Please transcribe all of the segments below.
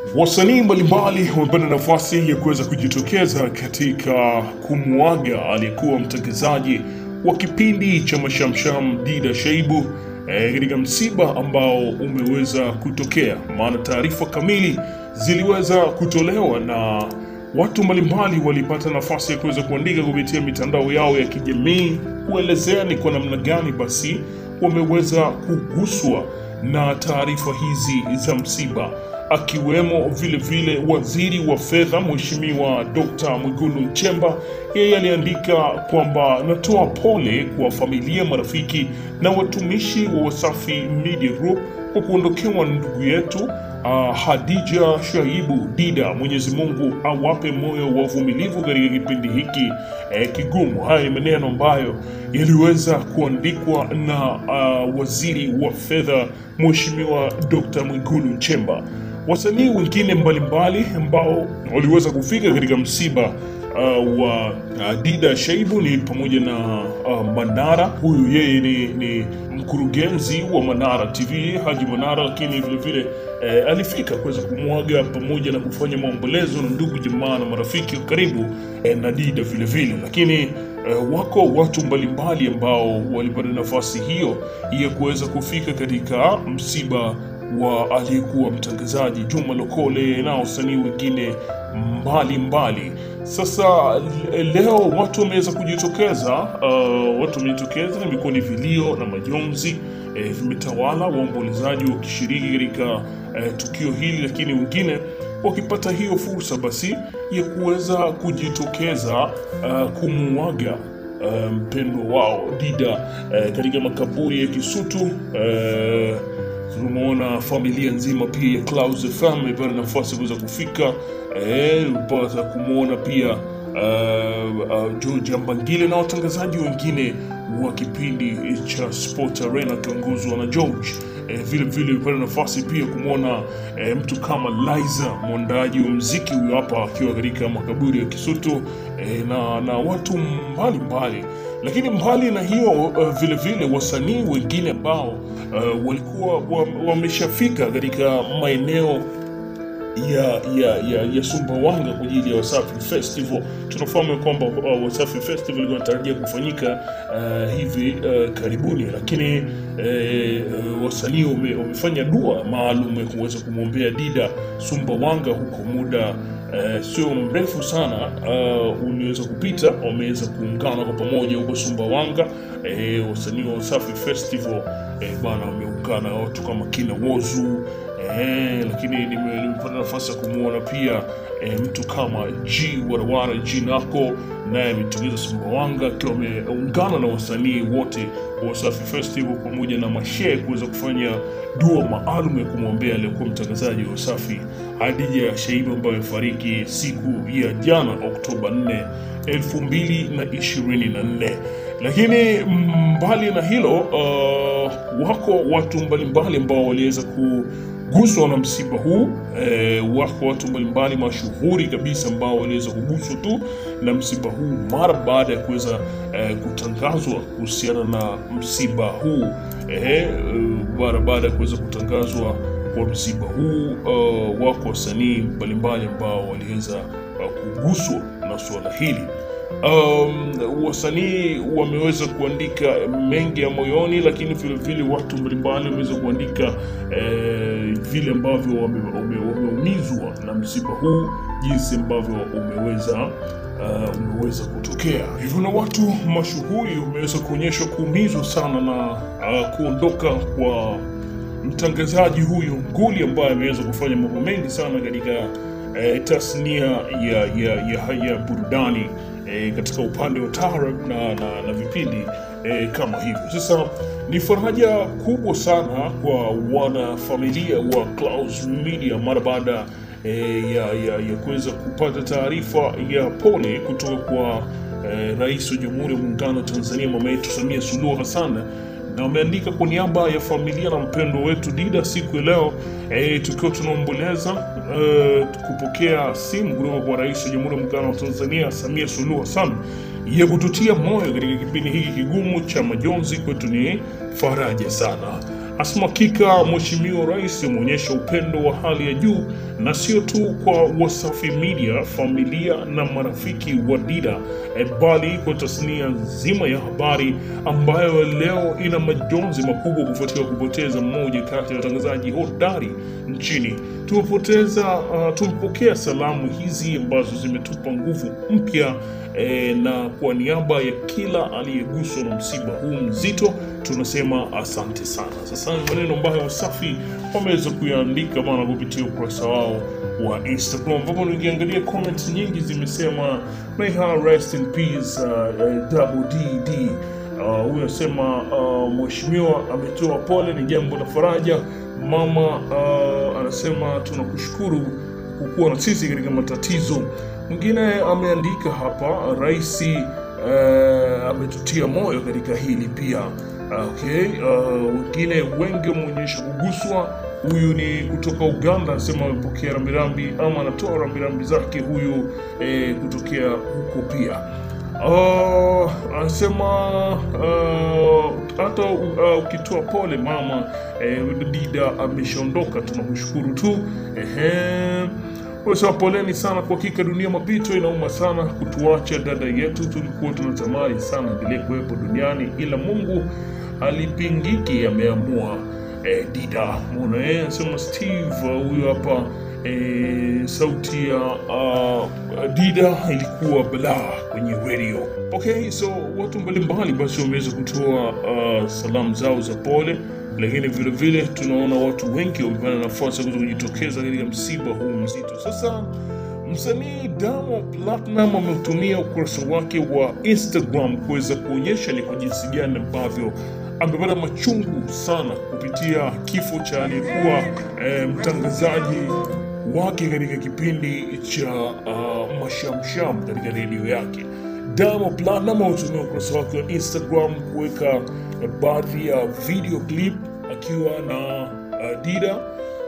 Wasanii mbalimbali wamepata nafasi ya kuweza kujitokeza katika kumwaga aliyekuwa mtangazaji wa kipindi cha Mashamsham Dida Shaibu eh, katika msiba ambao umeweza kutokea, maana taarifa kamili ziliweza kutolewa na watu mbalimbali walipata nafasi ya kuweza kuandika kupitia mitandao yao ya kijamii kuelezea ni kwa namna gani basi wameweza kuguswa na taarifa hizi za msiba akiwemo vile vile waziri wa fedha Mheshimiwa Dr. Mwigulu Nchemba. Yeye aliandika kwamba natoa pole kwa familia, marafiki na watumishi wa Wasafi Media Group kwa kuondokewa na ndugu yetu uh, Hadija Shaibu Dida. Mwenyezi Mungu awape moyo wa uvumilivu katika kipindi hiki eh, kigumu. Haya ni maneno ambayo yaliweza kuandikwa na uh, waziri wa fedha Mheshimiwa Dr. Mwigulu Nchemba. Wasanii wengine mbalimbali ambao waliweza kufika katika msiba uh, wa uh, Dida Shaibu ni pamoja na uh, Manara. Huyu yeye ni, ni mkurugenzi wa Manara TV Haji Manara, lakini vile vile eh, alifika kuweza kumwaga pamoja na kufanya maombolezo na ndugu jamaa na marafiki wa karibu eh, na Dida vile vile, lakini eh, wako watu mbalimbali ambao walipata nafasi hiyo ya kuweza kufika katika msiba wa aliyekuwa mtangazaji Juma Lokole na wasanii wengine mbali mbali. Sasa l- leo watu wameweza kujitokeza, uh, watu wamejitokeza, imekuwa ni vilio na majonzi eh, vimetawala, waombolezaji wakishiriki katika eh, tukio hili, lakini wengine wakipata hiyo fursa basi ya kuweza kujitokeza uh, kumuaga uh, mpendwa wao Dida uh, katika makaburi ya Kisutu uh, tumeona familia nzima pia ya Clouds FM imepata nafasi ya kuweza kufika eh, mpata kumwona pia uh, uh, George Ambangile na watangazaji wengine wa kipindi cha Sport Arena akiongozwa na George. Eh, vile vile imepata nafasi pia kumwona eh, mtu kama Liza mwandaji wa mziki huyo hapa akiwa katika makaburi ya Kisutu eh, na, na watu mbalimbali mbali. Lakini mbali na hiyo uh, vile vile wasanii wengine ambao uh, walikuwa wa- wameshafika katika maeneo ya ya ya, ya Sumbawanga kwa ajili ya Wasafi Festival. Tunafahamu ya kwamba uh, Wasafi Festival ilikuwa inatarajia kufanyika uh, hivi uh, karibuni, lakini uh, wasanii wame, wamefanya dua maalum ya kuweza kumwombea Dida Sumbawanga huko muda uh, sio mrefu sana uh, uliweza kupita, wameweza kuungana kwa pamoja huko Sumbawanga. Eh, wasanii wa Wasafi Festival eh, bana wameungana watu kama kina Wozu Eh, lakini nime- nimepata nafasi ya kumwona pia eh, mtu kama G Warawara G Nako naye ametokeza Sumbawanga akiwa ameungana na wasanii wote wa Wasafi Festival pamoja na mashehe kuweza kufanya dua maalum ya kumwombea aliyekuwa mtangazaji wa Wasafi Hadija Shaibu ambaye amefariki siku ya jana Oktoba 4 2024 lakini mbali na hilo uh, wako watu mbalimbali ambao waliweza kuguswa na msiba huu eh, wako watu mbalimbali mashuhuri kabisa ambao waliweza kuguswa tu na msiba huu mara baada ya kuweza eh, kutangazwa kuhusiana na msiba huu eh, eh, mara baada ya kuweza kutangazwa kwa msiba huu uh, wako wasanii mbalimbali ambao waliweza uh, kuguswa na suala hili um, wasanii wameweza kuandika mengi ya moyoni, lakini vile vile watu mbalimbali wameweza kuandika eh, vile ambavyo wame- wame- wameumizwa na msiba huu, jinsi ambavyo umeweza uh, umeweza kutokea hivyo, na watu mashuhuri wameweza kuonyeshwa kuumizwa sana na uh, kuondoka kwa mtangazaji huyu nguli ambaye ameweza kufanya mambo mengi sana katika eh, tasnia ya, ya, ya, ya burudani eh, katika upande wa taarab na, na, na vipindi eh, kama hivyo. Sasa ni faraja kubwa sana kwa wanafamilia wa Clouds Media mara baada eh, ya, ya, ya kuweza kupata taarifa ya pole kutoka kwa eh, Rais wa Jamhuri ya Muungano wa Tanzania mama yetu Samia Suluhu Hassan na wameandika kwa niaba ya familia na mpendo wetu Dida siku ya leo e, tukiwa tunaomboleza e, kupokea simu kutoka kwa Rais wa Jamhuri ya Muungano wa Tanzania Samia Suluhu Hassan ya kututia moyo katika kipindi hiki kigumu cha majonzi. Kwetu ni faraja sana. Asema hakika Mheshimiwa Rais ameonyesha upendo wa hali ya juu na sio tu kwa Wasafi Media, familia na marafiki wa Dida eh, bali kwa tasnia nzima ya habari ambayo leo ina majonzi makubwa kufuatia kupoteza mmoja kati ya watangazaji hodari nchini. Tumepoteza uh, tumepokea salamu hizi ambazo zimetupa nguvu mpya eh, na kwa niaba ya kila aliyeguswa na msiba huu mzito tunasema asante sana. Sasa ni maneno ambayo Wasafi wameweza kuyaandika bana kupitia ukurasa wao wa Instagram, ambapo nikiangalia comments nyingi zimesema may her rest in peace uh, uh, double DD Uh, huyo anasema uh, mheshimiwa ametoa pole, ni jambo la faraja. Mama uh, anasema tunakushukuru kukuwa na sisi katika matatizo. Mwingine ameandika hapa, rais uh, ametutia moyo katika hili pia. Okay, uh, wengine wengi wameonyesha kuguswa. Huyu ni kutoka Uganda, anasema amepokea rambirambi ama anatoa rambirambi zake huyu eh, kutokea huko pia. Uh, anasema uh, hata uh, ukitoa pole mama eh, Dida ameshaondoka, tunamshukuru tu. Ehe. Sema poleni sana, kwa hakika dunia mapito inauma sana kutuacha dada yetu, tulikuwa tunatamani sana endelee kuwepo duniani, ila Mungu alipingiki, ameamua. Eh, Dida mona eh, anasema Steve uh, huyo hapa eh, sauti ya uh, Dida ilikuwa balaa kwenye radio. Okay, so watu mbalimbali basi wameweza kutoa uh, salamu zao za pole, lakini vile vile tunaona watu wengi wamepata nafasi ya kuweza kujitokeza katika msiba huu mzito. Sasa msanii Diamond Platnumz ameutumia ukurasa wake wa Instagram kuweza kuonyesha ni kwa jinsi gani ambavyo amepata machungu sana kupitia kifo cha aliyekuwa eh, mtangazaji wake katika kipindi cha uh, Mashamsham katika redio yake. Diamond Platnumz ametumia ukurasa wake wa Instagram kuweka eh, baadhi ya video clip akiwa na uh, Dida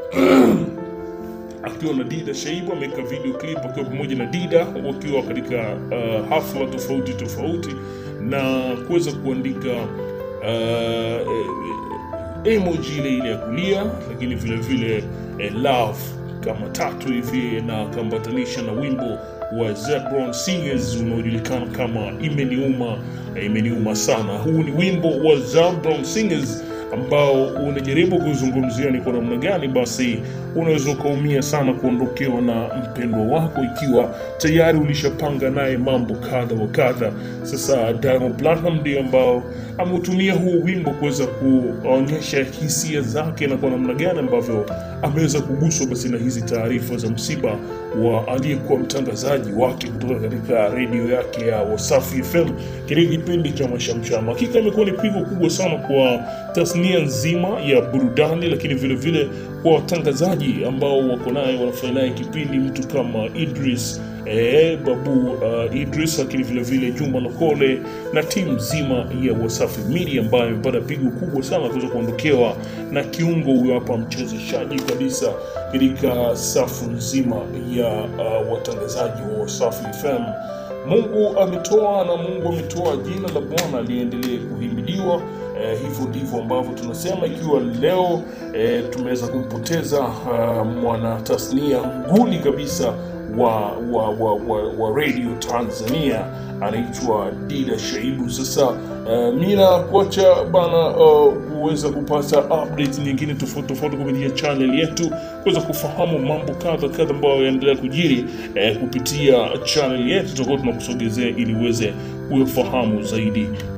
akiwa na Dida Shaibu ameweka video clip akiwa pamoja na Dida wakiwa katika uh, hafla tofauti tofauti na kuweza kuandika uh, emoji ile ile ya kulia, lakini vile vile eh, love kama tatu hivi na akambatanisha na wimbo wa Zebron Singers unaojulikana kama Imeniuma eh, Imeniuma sana. Huu ni wimbo wa Zebron Singers ambao unajaribu kuzungumzia ni kwa namna gani basi unaweza ukaumia sana kuondokewa na mpendwa wako ikiwa tayari ulishapanga naye mambo kadha wa kadha. Sasa Diamond Platnumz ndiye ambao ameutumia huu wimbo kuweza kuonyesha hisia zake na kwa namna gani ambavyo ameweza kuguswa basi na hizi taarifa za msiba wa aliyekuwa mtangazaji wake kutoka katika redio yake ya Wasafi FM katika kipindi cha Mashamsham. Hakika imekuwa ni pigo kubwa sana kwa tasnia nzima ya burudani, lakini vile vile kwa watangazaji ambao wako naye wanafanya naye kipindi, mtu kama Idris eh, Babu uh, Idris, lakini vile vile Juma Lokole na timu nzima ya Wasafi Media ambayo imepata pigo kubwa sana kuweza kuondokewa na kiungo huyo hapa mchezeshaji kabisa katika safu nzima ya uh, watangazaji wa Wasafi FM. Mungu ametoa na Mungu ametoa, jina la Bwana liendelee kuhimidiwa. Eh, hivyo ndivyo ambavyo tunasema, ikiwa leo eh, tumeweza kumpoteza uh, mwana tasnia nguli kabisa wa wa, wa, wa, wa radio Tanzania anaitwa Dida Shaibu. Sasa uh, mina kuacha bana uh, kuweza kupata update nyingine tofauti tofauti kupitia channel yetu, kuweza kufahamu mambo kadha kadha ambayo yanaendelea kujiri eh, kupitia channel yetu, tutakuwa tunakusogezea ili uweze kuyafahamu zaidi